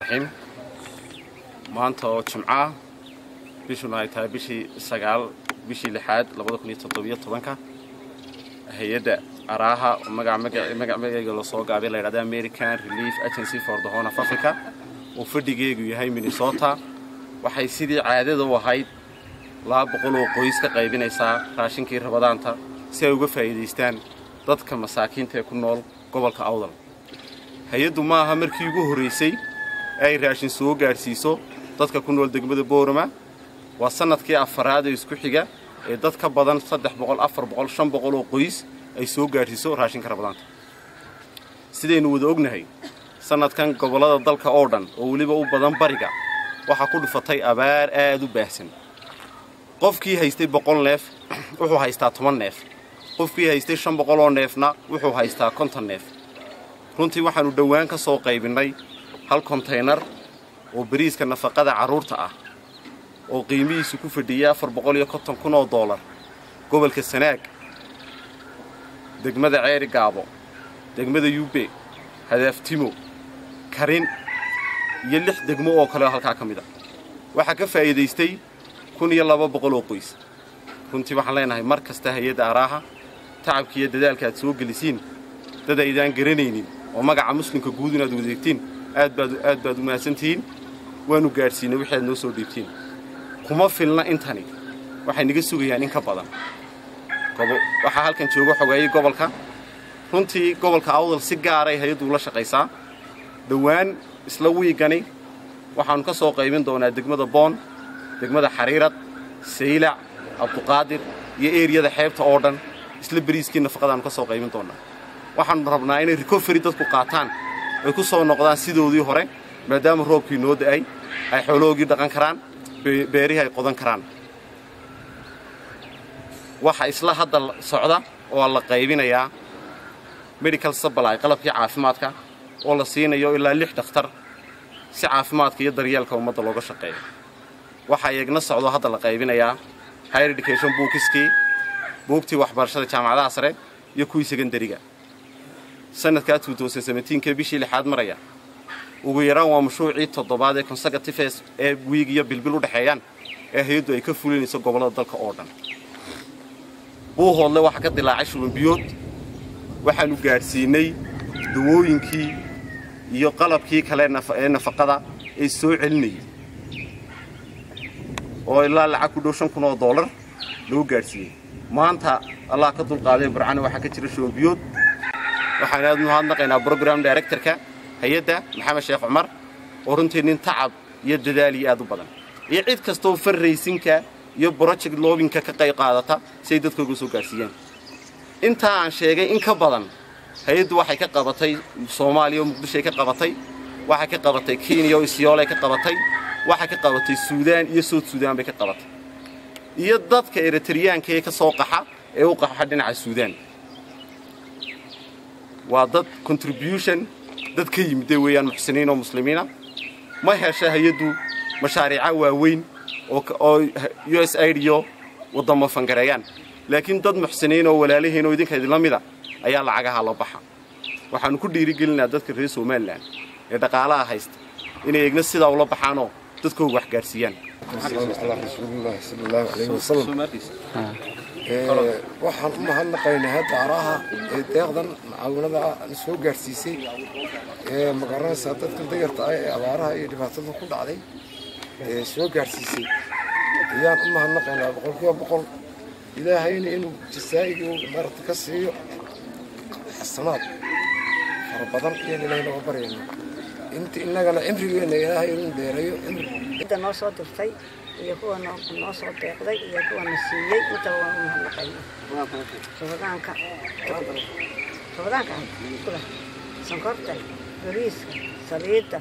raxiim maanta oo jimco ah bishuna ay tahay bishii sagaal bishii lixaad labada kun iyo toddobiyo tobanka hay-adda araaha oo magaca magac magaceyga lasoo gaabay la yidhahda american relief agency for the horn of africa oo fadhigeegu yahay minnesota waxay sidii caadada u ahayd laba boqol oo qoys ka qaybinaysaa raashinkii rabadaanta si ay uga faa'iidaystaan dadka masaakiinta ee ku nool gobolka awdal hay-addu ma aha markii ugu horraysay ee ay raashin soo gaadhsiiso dadka ku nool degmada boorama waa sannadkii afaraad ee isku xiga ee dad ka badan saddex boqol afar boqol shan boqol oo qoys ay soo gaadhsiiso raashinka rabadaanta sidaynu wada ognahay sannadkan gobollada dalka oo dhan oo weliba u badan bariga waxaa ku dhufatay abaar aad u baahsan qofkii haystay boqol neef wuxuu haystaa toban neef qofkii haystay shan boqol oo neefna wuxuu haystaa konton neef runtii waxaannu dhowaan ka soo qaybinnay hal kontaynar oo bariiska nafaqada carruurta ah oo qiimihiisu ku fadhiyay afar boqol iyo konton kun oo doolar gobolka sanaag degmada ceeri gaabo degmada yube hadaaftimo karin iyo lix degmo oo kale halkaa ka mid a waxaa ka faa'iidaystay kun iyo laba boqol oo qoys runtii waxaan leenahay mar kasta hay-adda araaha tacabka iyo dadaalka aad soo gelisiin dad aydaan garanaynin oo magaca muslimka guud inaad wadeegtiin aad baad aad baad u mahadsantihiin waannu gaadhsiinay wixii aad noo soo dhiibtiin kuma filna intani waxay naga sugayaan in ka badan waxaa halkan jooga xogeeyey gobolka runtii gobolka awdal si gaaray hay-addu ula shaqaysaa dhowaan isla wiigani waxaannu ka soo qaybin doonaa degmada boon degmada xariirad saylac abduqaadir iyo eeriyada xeebta oo dhan isla beriiskii nafaqadaannu ka soo qaybin doonnaa waxaannu rabnaa inay recovery dadku qaataan ay ku soo noqdaan sidoodii hore maadaama roobkii noo da'ay ay xoolohoogii dhaqan karaan beerihii ay qodan karaan waxa isla hadda socda oo la qaybinayaa medical supply qalabkii caafimaadka oo la siinayo ilaa lix dhakhtar si caafimaadka iyo daryeelka ummadda looga shaqeeyo waxaa eegna socdo hadda la qaybinayaa higher education buukiskii buugtii waxbarashada jaamacadaha sare iyo kuwii secondariga sanadkaa ke bishii lixaad maraya ugu yaraan waa mashruucii toddobaad ee consecutives ee wiig iyo bilbil u dhexeeyaan ee hay-addu ay ka fulinayso gobollada dalka oo dhan buuhoodle waxaa ka dilaacay shubanbiyood waxaannu gaadhsiinay dawooyinkii iyo qalabkii kale ee nafaqada ee soo celinayay oo ilaa lacag ku dhow shan kun oo doolar lagu gaadhsiiyey maanta allah ka dulqaaday burcana waxaa ka jira shubanbiyood waxaan aad mahadnaqaynaa brogram directorka hay-adda maxamed sheekh cumar oo runtii nin tacab iyo dadaal iyo aad u badan iyo cid kastoo farraysinka iyo broject loobinka ka qayb qaadata si ay dadkooga soo gaadhsiiyaan intaa aan sheegay in ka badan hay-addu waxay ka qabatay soomaaliya oo muqdishoay ka qabatay waxay ka qabatay kenya oo isyoolay ka qabatay waxay ka qabatay suudaan iyo sood suudaan bay ka qabatay iyo dadka eritriyaanka ee ka soo qaxa ee u qaxa dhinaca suudaan waa dad contribution dad ka yimidee weeyaan muxsiniin oo muslimiina ma hesha hay-addu mashaariica waaweyn oo u s aid iyo waddamo fangareeyaan laakiin dad muxsiniin oo walaalihiin oo idinka idinla mida ayaa lacagaha la baxa waxaannu ku dhiirigelinaa dadka reer somalilan ee dhaqaalaha haysta inay egna sidaa ula baxaanoo dadkooga wax gaadhsiiyaan waxaan u mahadnaqaynaa hadda araha ee deeqdan mucaawinada soo gaadhsiisay ee magaranaysaa dadka dayarta ah ee abaaraha iyo dhibaatada ku dhacday ee soo gaadhsiisay ayaan u mahadnaqaynaa boqolkiiba boqol ilaahayna inuu jasaa'igii maarata ka siiyo xasanaad fara badan iyaan ilaahay nooga baryayna inta innagana cimrigeenna ilaahay inuu dheereeyo cidda noo soo dirtay iyo kuwa noo soo deeqday iyo kuwa na siiyey intaba waan u mahadnaqayna rabadaanka rabadaanka kula sonkorta bariiska saliidda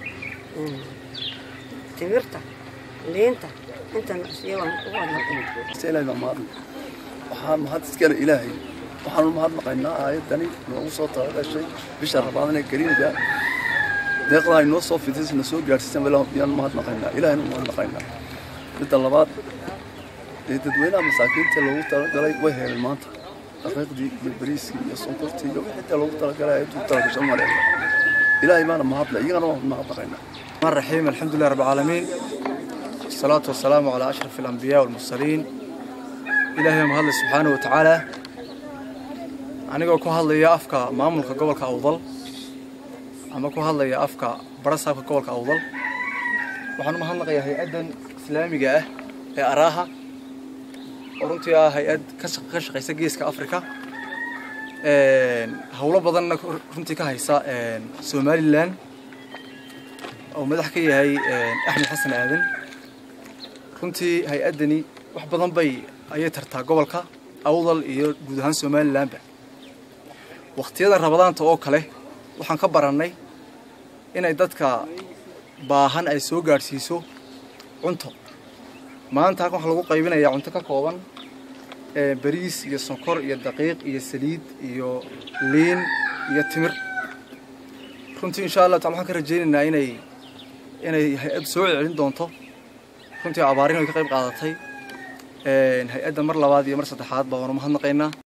timirta liinta inta na siiye waan ugu mahadnaqayna waxaan mahad iskale ilaahay waxaanu mahadnaqaynaa aayaddani noogu soo talagashay bisha rabaadan ee kariimka deeqda ay noo soo fidisay na soo gaadhsiisan yaan mahadnaqaynaa ilaahaynu mahadnaqaynaa midda labaad ee dadweynaha masaakiinta loogu talagalay way heleen maanta daqiiqdii iyo bariiskii iyo sonkortii iyo wixii loogu talagalay ayaduu talagashan maleeya ilaahay baana mahadle iyagana waan mahadnaqaynaa الرحمن الرحيم الحمد لله رب العالمين والصلاة والسلام على أشرف الأنبياء والمرسلين إلهي مهد سبحانه وتعالى anigoo ku hadlaya afka maamulka gobolka awdal ama ku hadlaya afka barasaabka gobolka awdal waxaan u mahadnaqayaa hay-addan islaamiga ah ee araaha oo runtii ah hay-ad ka shaqaysa geeska africa howlo badanna runtii ka haysa somalilan oo madax ka yahay axmed xasan aadan runtii hay-addani wax badan bay ayay tartaa gobolka awdal iyo guud ahaan somalilanba waqtiyada rabadaanta oo kale waxaan ka barannay inay dadka baahan ay soo gaadhsiiso cunto maanta halkan waxaa lagu qaybinayaa cunto ka kooban bariis iyo sonkor iyo daqiiq iyo saliid iyo liin iyo timir runtii insha allah taala waxaan ka rajaynaynaa inay inay hay-ad soo celcelin doonto runtii abaarin way ka qayb qaadatay hay-adda mar labaad iyo mar saddexaad baa waanu mahadnaqaynaa